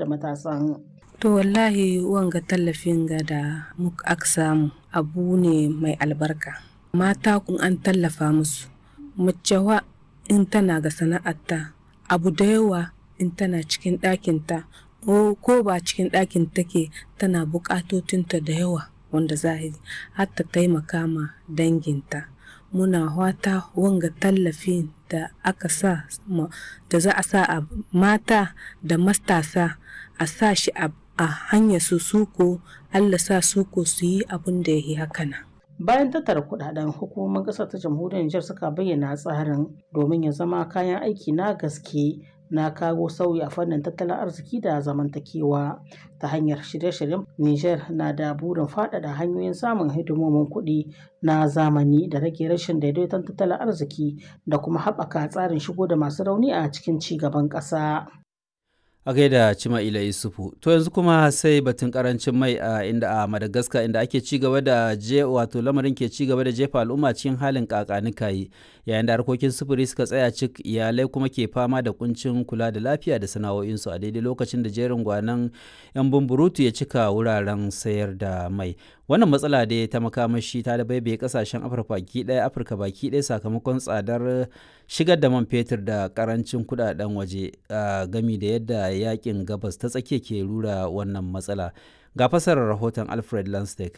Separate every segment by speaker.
Speaker 1: da matasan.
Speaker 2: To wallahi wanga tallafin ga da muka aka samu abu ne mai albarka. Mata kun an tallafa musu. Macewa in tana ga sana'arta abu da yawa in tana cikin ɗakinta ko ba cikin ɗakin take tana buƙatotinta da yawa wanda za a yi har ta taimaka ma danginta. Muna wata wanga tallafin da aka sa da za a sa a mata da matasa a sa shi a hanyar su suko Allah sa suko su yi abin da ya yi hakana.
Speaker 1: Bayan tattara kudaden hukumomin ƙasar ta jamhuriyar Nijar suka bayyana tsarin domin ya zama kayan aiki na gaske na kawo sauyi a fannin tattalin arziki da zamantakewa ta hanyar shirye-shiryen Nijar na da burin faɗaɗa hanyoyin samun hidimomin kuɗi na zamani da rage rashin daidaiton tattalin arziki da kuma haɓaka tsarin shigo da masu rauni a cikin ci gaban ƙasa.
Speaker 3: a gaida Cima'ila Yusufu. To yanzu kuma sai batun karancin mai a inda a Madagascar inda ake ci gaba da je wato lamarin ke ci gaba da jefa al'umma cikin halin kakanikayi yayin da harkokin sufuri suka tsaya cik iyalai kuma ke fama da kuncin kula da lafiya da sana'o'insu a daidai lokacin da jerin gwanan yan bumburutu ya cika wuraren sayar da mai. Wannan matsala da ta makamashi ta da baibaye kasashen Afirka baki ɗaya Afirka baki ɗaya sakamakon tsadar shigar da man fetur da karancin kudaden waje gami da yadda yakin gabas ta tsakiya ke rura wannan matsala ga fasarar rahoton alfred lanstek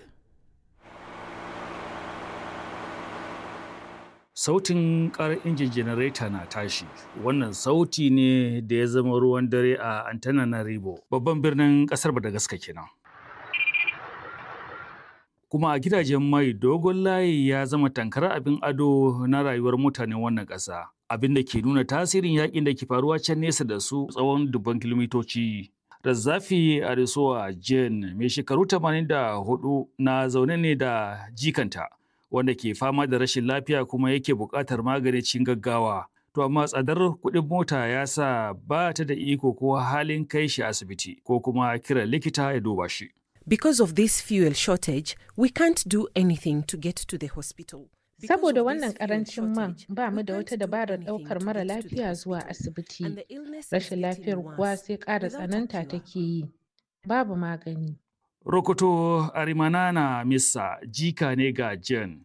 Speaker 4: sautin karar injin janareta na tashi wannan sauti ne da ya zama ruwan dare a antananarivo babban birnin kasar madagascar kenan kuma a gidajen mai dogon layi ya zama tankar abin ado na rayuwar mutanen wannan ƙasa abin da ke nuna tasirin yakin da ke faruwa can nesa da su tsawon dubban kilomitoci. Razzafi Arisoa Jane mai shekaru 84 na zaune ne da jikanta wanda ke fama da rashin lafiya kuma yake buƙatar magani cikin gaggawa. To amma tsadar kuɗin mota ya sa ba ta da iko ko halin kai shi asibiti ko kuma kiran likita ya duba shi.
Speaker 5: Because of this fuel shortage, we can't do anything to get to the hospital.
Speaker 6: Saboda wannan karancin man ba mu da wata dabarar ɗaukar mara lafiya zuwa asibiti. Rashin lafiyar kuwa sai ƙara tsananta take yi. Babu magani.
Speaker 4: Rokoto Arimanana Missa jika ne ga Jen.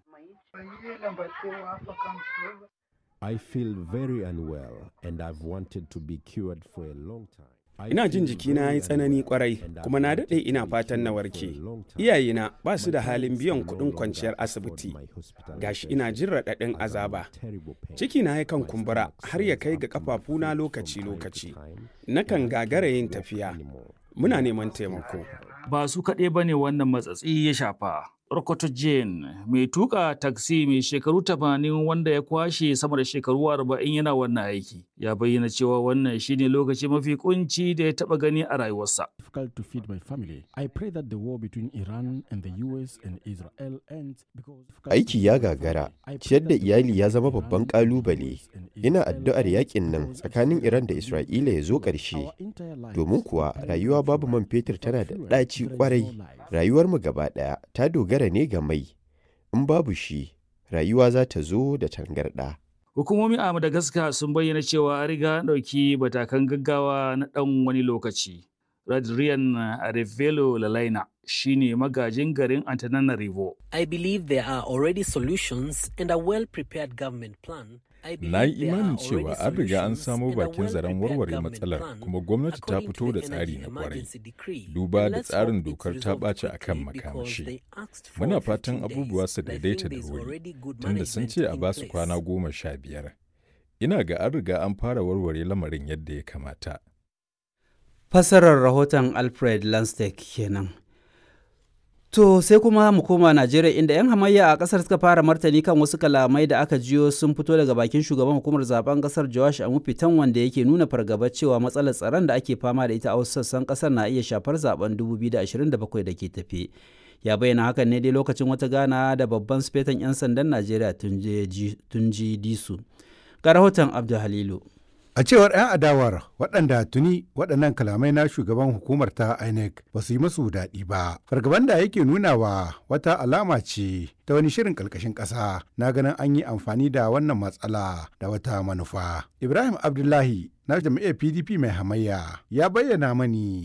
Speaker 7: I feel very unwell and I've wanted to be cured for a long time.
Speaker 8: Ina jin jikina ya yi tsanani kwarai kuma na daɗe ina fatan na warke. Iyayena ba su da halin biyan kuɗin kwanciyar asibiti. Gashi ina jin raɗaɗin azaba. Ciki na yakan kumbura har ya kai ga ƙafafuna lokaci-lokaci. Nakan gagara yin tafiya. Muna neman taimako.
Speaker 4: Ba su kaɗai ba ne wannan matsatsi ya shafa. Rokoto Jane mai tuka taksi mai shekaru tamanin wanda ya kwashe sama da shekaru arba'in yana wannan aiki ya bayyana cewa wannan shine lokaci mafi kunci da ya taba gani a rayuwarsa.
Speaker 9: difficult to feed my family. I pray that the war between Iran and the US and Israel ends because
Speaker 10: Aiki ya gagara, ciyar da iyali ya zama babban ƙalubale. Ina addu'ar yakin nan tsakanin Iran da Isra'ila ya zo ƙarshe. Domin kuwa rayuwa babu man fetur tana da ɗaci ƙwarai. Rayuwarmu gaba ɗaya ta dogara ne ga mai. In babu shi, rayuwa za ta zo da tangarɗa.
Speaker 4: Hukumomi a Madagascar sun bayyana cewa an riga ɗauki matakan gaggawa na ɗan wani lokaci. Radrian Arevelo Lalaina shine magajin garin Antananarivo.
Speaker 11: I believe there are already solutions and a well-prepared government plan.
Speaker 12: Na yi imanin cewa an riga an samo bakin zaren warware matsalar kuma gwamnati ta fito da tsari na kwarai. Duba da tsarin dokar ta ɓaci a kan makamashi. Muna fatan abubuwa su daidaita da wuri, tunda sun ce a basu kwana goma sha biyar. Ina ga an riga an fara warware lamarin yadda ya kamata.
Speaker 3: Fassarar rahoton Alfred Lanstek kenan. To sai kuma mu koma Najeriya inda 'yan hamayya a kasar suka fara martani kan wasu kalamai da aka jiyo sun fito daga bakin shugaban hukumar zaben kasar Joash Amufitan wanda yake nuna fargabar cewa matsalar tsaron da ake fama da ita a wasu sassan kasar na iya shafar zaben 2027 da ke tafe. Ya bayyana hakan ne dai lokacin wata gana da babban sufetan 'yan sandan Najeriya Tunji Disu. Ga rahoton Abdul Halilu.
Speaker 13: A cewar 'yan adawar waɗanda tuni waɗannan kalamai na shugaban hukumar ta INEC ba su yi masu daɗi ba. Fargaban da yake nunawa wata alama ce ta wani shirin ƙarƙashin ƙasa na ganin an yi amfani da wannan matsala da wata manufa. Ibrahim Abdullahi na jam'iyyar PDP mai hamayya ya bayyana mani